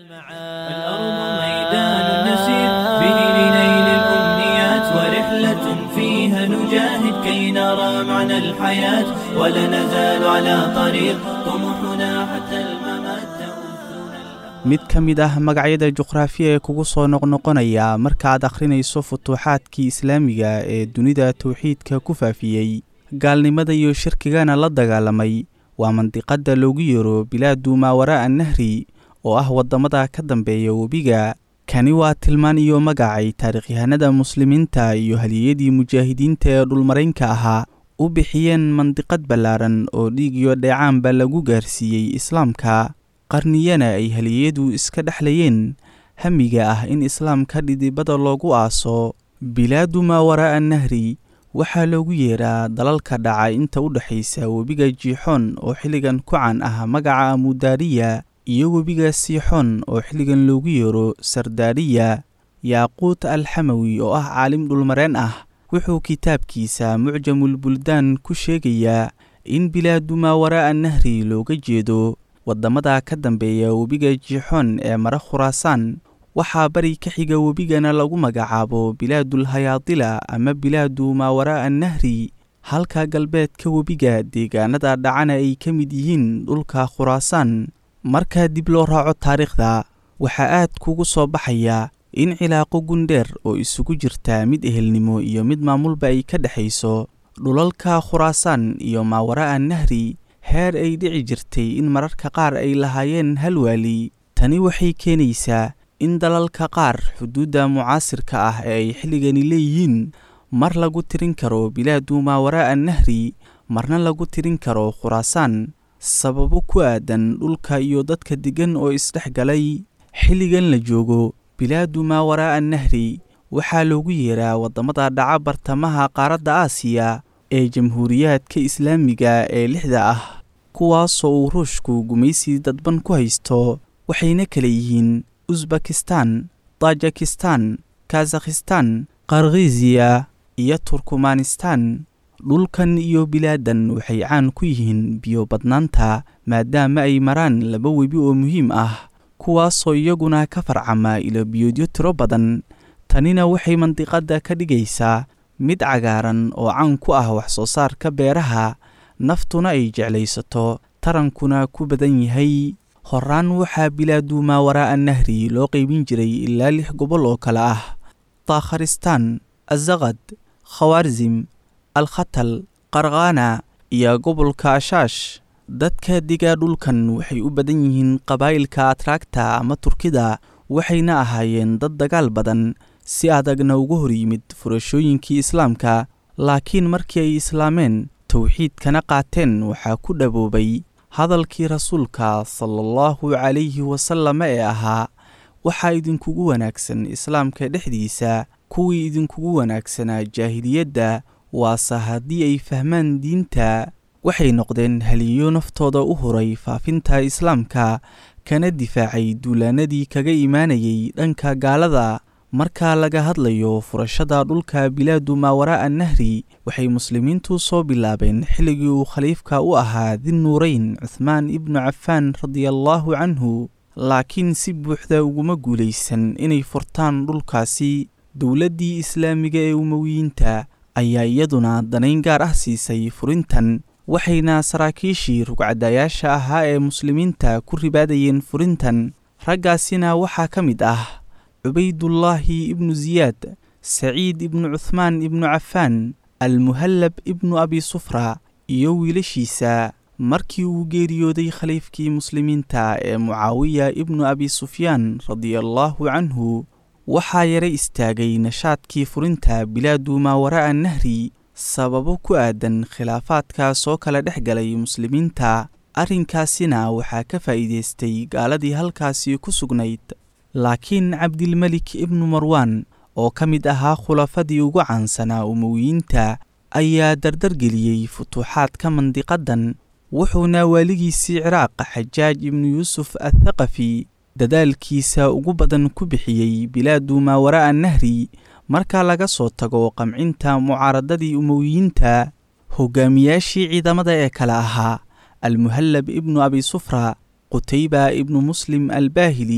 الأرض ميدان نسير به لنيل الأمنيات ورحلة فيها نجاهد كي نرى معنى الحياة ولا نزال على طريق طموحنا حتى الممات تؤذنا mid ka mid ah magacyada juqraafiya ee kugu soo noqnoqonaya markaaad akhrinayso futuuxaadkii islaamiga ee dunida towxiidka ku faafiyey gaalnimada iyo shirkigana la dagaalamay waa mandiqadda loogu yeero bilaadu maawaraa'a nahri oo ah waddamada ka dambeeya webiga kani waa tilmaan iyo magacay taarikhyahanada muslimiinta iyo haliyadii mujaahidiinta ee dhulmaraynka ahaa u bixiyeen mandiqad ballaaran oo dhiig iyo dheecaanba lagu gaarsiiyey islaamka qarniyana ay haliyadu iska dhexlayeen hamiga ah in islaamka dhidibada loogu aaso bilaadu maawaraa'a nahri waxaa loogu yeeraa dalalka dhaca inta u dhexaysa webiga jiixoon oo xilligan ku caan ah magaca amudaariya iyo webiga siixoon oo xilligan loogu yeero sardaariya yaaquut alxamawi oo ah caalim dhulmareen ah wuxuu kitaabkiisa mucjamulbuldaan ku sheegayaa in bilaadu maawaraa'a nahri looga jeedo waddamada ka dambeeya webiga jiixoon ee mara khuraasaan waxaa bari ka xiga webigana lagu magacaabo bilaadul hayaadila ama bilaadu maawaraa'a nahri halka galbeedka webiga deegaanada dhacana ay ka mid yihiin dhulka khuraasaan marka dib loo raaco taariikhda waxaa aad kugu soo baxaya in cilaaqo gundheer oo isugu jirta mid ehelnimo iyo mid maamulba ay ka dhexayso dhulalka khuraasaan iyo maawaraa'a nahri heer ay dhici jirtay in mararka qaar ay lahaayeen hal waali tani waxay keenaysaa in dalalka qaar xuduudda mucaasirka ah ee ay xilligani leeyihiin mar lagu tirin karo bilaadu maawaraa'a nahri marna lagu tirin karo khuraasaan sababo ku aadan dhulka iyo dadka deggan oo isdhex galay xilligan la joogo bilaadu maawaraa'a nahri waxaa loogu yeeraa waddamada dhaca bartamaha qaaradda aasiya ee jamhuuriyaadka islaamiga ee lixda ah kuwaasoo uu ruushku gumaysi dadban ku haysto waxayna kala yihiin usbakistan tajikistan kazakhistan karkhiziya iyo turkumanistan dhulkan iyo bilaadan waxay caan ku yihiin biyo badnaanta maadaama ay maraan laba webi oo muhiim ah kuwaasoo iyaguna ka farcama ilo biyoodyo tiro badan tanina waxay mandiqadda ka dhigaysaa mid cagaaran oo caan ku ah wax soo saarka beeraha naftuna ay jeclaysato tarankuna ku badan yahay horaan waxaa bilaadu maawaraa'a nahri loo qaybin jiray ilaa lix gobol oo kale ah taakharistaan azaqad khawaarzim alkhatal qarkhaana iyo gobolka ashaash dadka digaa dhulkan waxay u badan yihiin qabaa'ilka atraagta ama turkida waxayna ahaayeen dad dagaal badan si adagna uga hor yimid furashooyinkii islaamka laakiin markii ay islaameen towxiidkana qaateen waxaa ku dhaboobay hadalkii rasuulka sala allahu calayhi wasalama ee ahaa waxaa idinkugu wanaagsan islaamka dhexdiisa kuwii idinkugu wanaagsanaa jaahiliyadda waase haddii ay fahmaan diinta waxay noqdeen haliyo naftooda u huray faafinta islaamka kana difaacay duulaanadii kaga imaanayay dhanka gaalada marka laga hadlayo furashada dhulka bilaadu maawaraa'a nahri waxay muslimiintu soo bilaabeen xilligii uu khaliifka u ahaa dinnuurayn cuhmaan ibnu cafaan radiallaahu canhu laakiin si buuxda uguma guulaysan inay furtaan dhulkaasi dowladdii islaamiga ee umowiyiinta ayaa iyaduna danayn gaar ah siisay furintan waxayna saraakiishii rugcadayaasha ahaa ee muslimiinta ku ribaadayeen furintan raggaasina waxaa ka mid ah cubaydullaahi ibnu siyaad saciid ibnu cuhmaan ibnu cafaan almuhallab ibnu abi sufra iyo wiilashiisa markii uu geeriyooday khaliifkii muslimiinta ee mucaawiya ibnu abi sufyaan radiallaahu canhu waxaa yara istaagay nashaadkii furinta bilaadu maawaraa'a nahri sababo ku aadan khilaafaadka soo kala dhex galay muslimiinta arrinkaasina waxaa ka faa'iidaystay gaaladii halkaasi ku sugnayd laakiin cabdilmelik ibnu marwaan oo ka mid ahaa khulafadii ugu caansanaa umowiyiinta ayaa dardargeliyey futuuxaadka mandiqadan wuxuuna waaligiisii ciraaq xajaaj ibnu yuusuf athaqafi dadaalkiisa ugu badan ku bixiyey bilaadu maawaraa'a nahri marka laga soo tago qamcinta mucaaradadii umowiyiinta hogaamiyaashii ciidamada ee kale ahaa almuhallab ibnu abi sufra qutayba ibnu muslim albaahili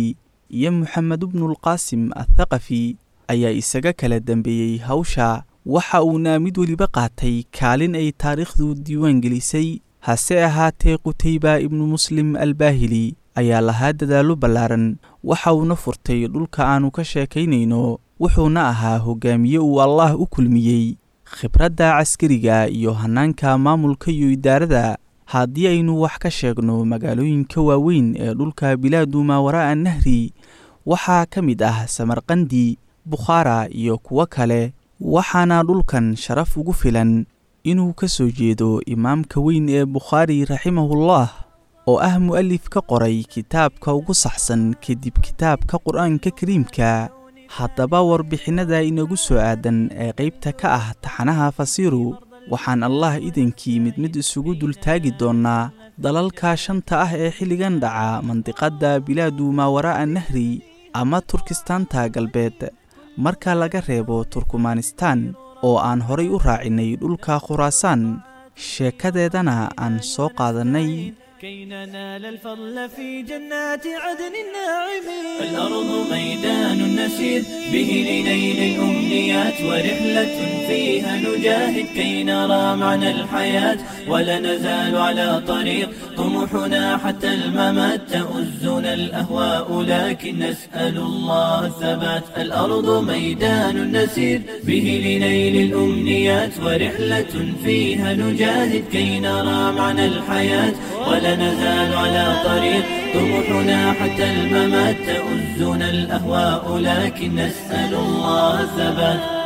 iyo moxamed bnulqaasim athaqafi ayaa isaga kala dambeeyey hawsha waxa uuna mid weliba qaatay kaalin ay taariikhdu diiwaan gelisay hase ahaatee qutayba ibnu muslim albaahili ayaa lahaa dadaallo ballaaran waxa uuna furtay dhulka aannu ka sheekaynayno wuxuuna ahaa hogaamiye uu allaah u kulmiyey khibradda caskariga iyo hannaanka maamulka iyo idaarada haddii aynu wax ka sheegno magaalooyinka waaweyn ee dhulka bilaadu maawaraa'a nahri waxaa ka mid ah samarqandi bukhaara iyo kuwo kale waxaana dhulkan sharaf ugu filan inuu ka soo jeedo imaamka weyn ee bukhaari raximahullah oo ah mu'alif ka qoray kitaabka ugu saxsan kadib kitaabka qur-aanka kariimka haddaba warbixinnada inagu soo aadan ee qaybta ka ah taxanaha fasiiru waxaan allah idankii mid mid isugu dultaagi doonnaa dalalka shanta ah ee xilligan dhaca mandiqadda bilaadu maawaraa'a nahri ama turkistaanta galbeed marka laga reebo turkumanistaan oo aan horay u raacinay dhulka khuraasaan sheekadeedana aan soo qaadannay كي ننال الفضل في جنات عدن الناعمين الأرض ميدان نسير به لنيل الأمنيات ورحلة فيها نجاهد كي نرى معنى الحياة ولا نزال على طريق طموحنا حتى الممات تؤزنا الأهواء لكن نسأل الله الثبات الأرض ميدان نسير به لنيل الأمنيات ورحلة فيها نجاهد كي نرى معنى الحياة ولا نزال على طريق طموحنا حتى الممات تؤزنا الأهواء لكن نسأل الله الثبات